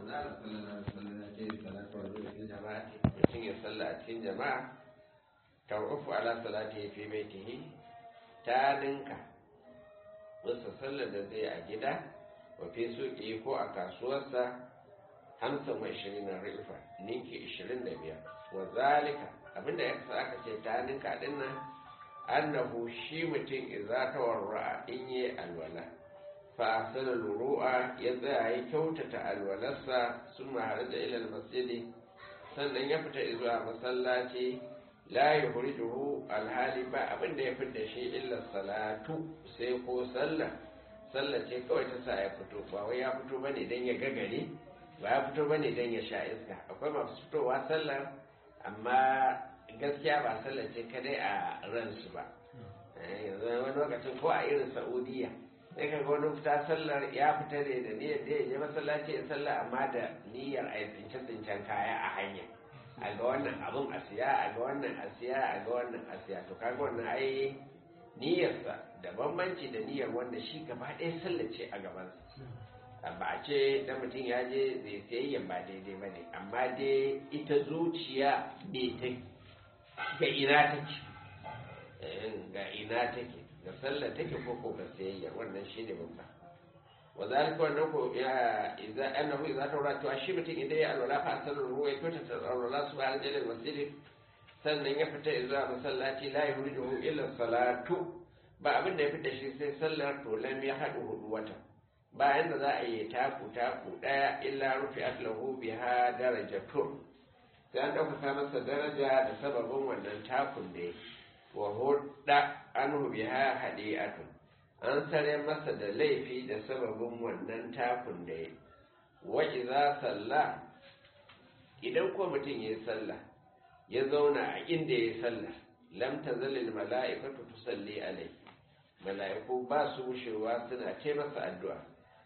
manzara sallallahu alaihi wasallam ya ce salatu wa zuwa jama'a mutum ya salla a cikin jama'a tawufu ala salati fi baitihi ta dinka musa sallar da zai a gida wa fi suƙi ko a kasuwarsa hamsin wa ishirin na rufa ninki ishirin da biyar wa zalika abinda ya kasa aka ce ta ninka dinnan annahu shi mutum idza tawarra in yi alwala fa asala ruru'a ya tsaya ya kyautata alwalarsa sun maharaja ila masjidi sannan ya fita zuwa masallaci la yuhrijuhu alhali ba abinda ya fita shi illa salatu sai ko sallah sallah ce kawai ta sa ya fito ba wai ya fito bane dan ya gagare ba ya fito bane dan ya sha iska akwai masu fitowa sallar amma gaskiya ba sallar ce kadai a ransu ba yanzu wani lokacin ko a irin saudiya sai ka wani fita sallar ya fita ne da niyyar da ya je masallaci ya sallah amma da niyyar a tsince tsincen kaya a hanya a ga wannan abun a siya a ga wannan a siya a ga wannan a siya to kaga wannan ai niyyarsa da bambanci da niyyar wanda shi gaba ɗaya sallace a gabansa ba a ce da mutum ya je zai sayayyan ba daidai ba ne amma dai ita zuciya ne ta ga ina take ga ina take ga sallar take ko ko ga sayayyar wannan shi ne babba wa zalika wannan ko ya idza annahu idza tawra to shi mutum idan ya alwala fa sallar ruwa ya tota ta alwala su ba jalil masjid sannan ya fita zuwa masallaci la yuridu illa salatu ba abin da ya fita shi sai sallar to lam ya hadu hudu wata bayan da za a yi taku taku daya illa rufi atlahu biha darajatun sai an ɗaukaka masa daraja da sababin wannan takun da wa hudda anhu biha hadi'atun an sare masa da laifi da sababin wannan takun da ya wa idza salla idan ko mutum yayi sallah ya zauna a inda yayi sallah lam tazalil mala'ikatu tusalli alai mala'iku ba su wushewa suna ce masa addu'a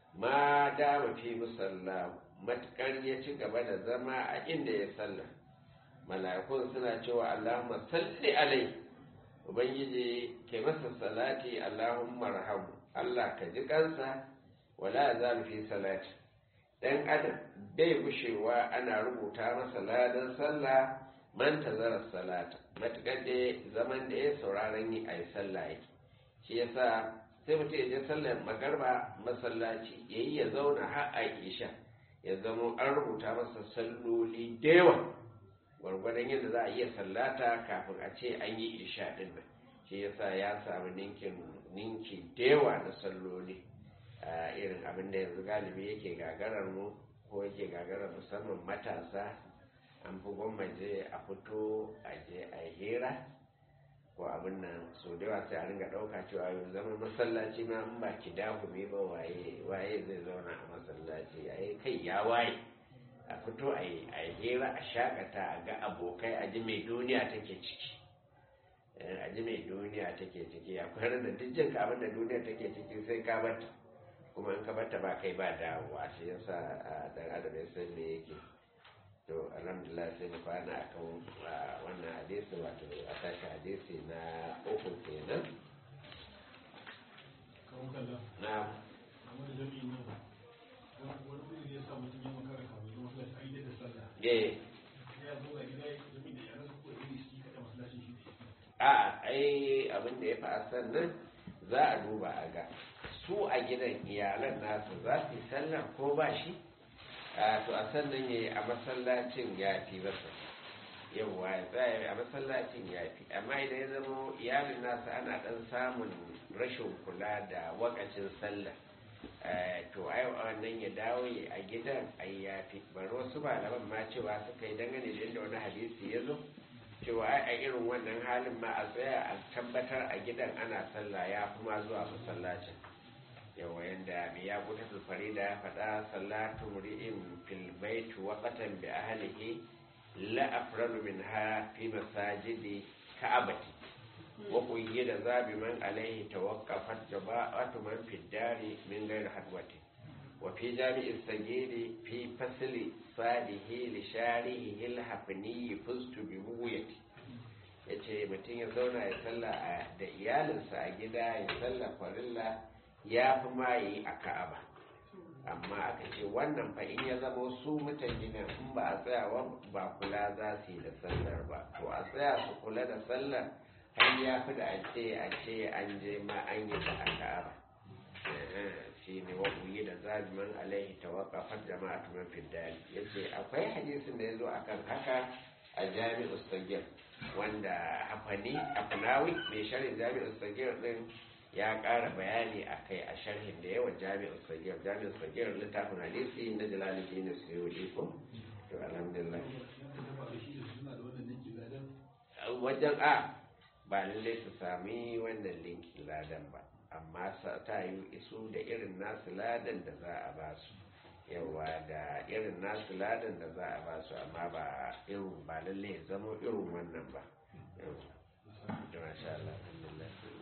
ma dama fi musalla matukar ya ci gaba da zama a inda ya sallah mala'ikun suna cewa Allahumma salli alai ubangiji ke masa salati Allahumma rahamu Allah ka ji kansa wala zalu fi salati dan adam bai gushewa ana rubuta masa ladan sallah man tazara salata matukar da zaman da ya sauraron yi a yi sallah yake shi yasa sai mutum ya je sallar magarba masallaci ya yi ya zauna har a isha ya zama an rubuta masa salloli da yawa gwargwadon yadda za a iya sallata kafin a ce an yi isha din nan shi yasa ya samu ninkin ninki da yawa na salloli a irin abin da yanzu galibi yake gagarar mu ko yake gagarar musamman matasa an fi gwammaje a fito a je a hira ko abin nan so da yawa sai a ringa ɗauka cewa yau zama masallaci ma in ba ki dahumi ba waye waye zai zauna a masallaci ai kai ya waye a fito a yi a hira a shakata a ga abokai a ji mai duniya take ciki a ji mai duniya take ciki akwai da duk jin ka abin da duniya take ciki sai ka bata kuma in ka bata ba kai ba dawowa shi yasa dan adam ya san me yake to alhamdulillah sai mu kwana akan wannan hadisi wato a tashi hadisi na uku kenan na a ai abin da ya fi asan nan za a duba a ga su a gidan iyalan nasu za su yi sallah ko ba shi to a sannan ya yi a masallacin ya fi masa yawwa ya tsaya a masallacin ya fi amma idan ya zama iyalin nasa ana dan samun rashin kula da wakacin sallah to ai wannan ya dawo ya a gidan ai ya fi bari wasu malaman ma cewa suka yi dangane da yadda wani hadisi ya zo cewa ai a irin wannan halin ma a tsaya a tabbatar a gidan ana sallah ya fi ma zuwa masallacin yawa yadda mai ya guta farida ya faɗa salatu muri'in fil bait waqatan bi ahlihi la afralu minha fi masajidi ka'abati wa qayyida zabi man alayhi tawaqqafat jama'atu man fi dari min ghayr hadwati wa fi jami'i sagiri fi fasli sadihi li sharihi al hafni fustu bi buwayati yace mutum ya zauna ya salla da iyalinsa a gida ya salla farilla ya fi ma yi a ka'aba amma aka ce wannan fa in ya zama su mutan gidan in ba a tsayawa ba kula za su yi da sallar ba to a tsaya su kula da sallar har ya fi da a ce a ce an je ma an yi ta a ka'aba shi ne wa uyi da zabiman alaihi tawaqqafat jama'atu man fi dali yace akwai hadisin da yazo akan haka a jami'u sagir wanda hafani afnawi mai sharhin jami'u sagir din ya ƙara bayani a kai a sharhin da yawan jami'u sagir jami'u sagir littafin hadisi na jalaluddin suyudi ko to alhamdulillah wajen a ba lallai su sami wannan linki ladan ba amma ta yi isu da irin nasu ladan da za a ba su yawa da irin nasu ladan da za a ba su amma ba irin ba lallai zama irin wannan ba yawa da masha Allah alhamdulillah